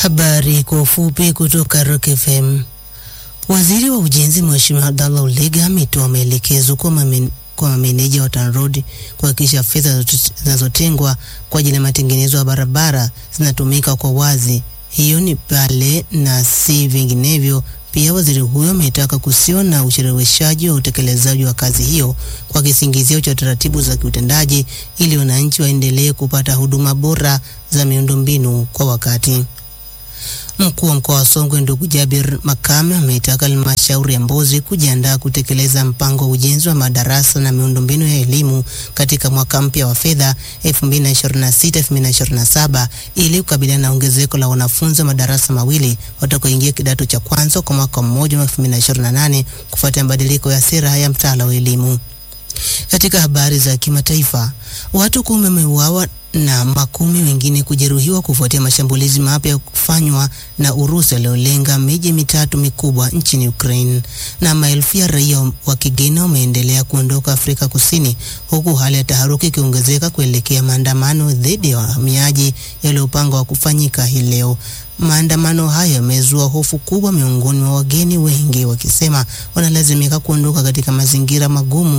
Habari kwa ufupi kutoka Rock FM. Waziri wa Ujenzi Mheshimiwa Abdallah Ulega ametoa maelekezo kwa mamen, kwa mameneja wa TANROADS kuhakikisha fedha zinazotengwa kwa ajili ya matengenezo ya barabara zinatumika kwa wazi. Hiyo ni pale na si vinginevyo. Pia waziri huyo ametaka kusiwa na ucheleweshaji wa utekelezaji wa kazi hiyo kwa kisingizio cha taratibu za kiutendaji ili wananchi waendelee kupata huduma bora za miundombinu kwa wakati. Mkuu wa mkoa wa Songwe ndugu Jabir Makame ameitaka halmashauri ya Mbozi kujiandaa kutekeleza mpango wa ujenzi wa madarasa na miundombinu ya elimu katika mwaka mpya wa fedha 2026-2027 ili kukabiliana na ongezeko la wanafunzi wa madarasa mawili watakaoingia kidato cha kwanza kwa mwaka mmoja wa 2028 kufuatia mabadiliko ya sera ya mtaala wa elimu. Katika habari za kimataifa, watu kumi wameuawa na makumi wengine kujeruhiwa kufuatia mashambulizi mapya kufanywa na Urusi yaliyolenga miji mitatu mikubwa nchini Ukraine. Na maelfu ya raia wa kigeni wameendelea kuondoka Afrika Kusini, huku hali ya taharuki ikiongezeka kuelekea maandamano dhidi ya wahamiaji yaliyopangwa kufanyika hii leo. Maandamano hayo yamezua hofu kubwa miongoni mwa wageni wengi, wakisema wanalazimika kuondoka katika mazingira magumu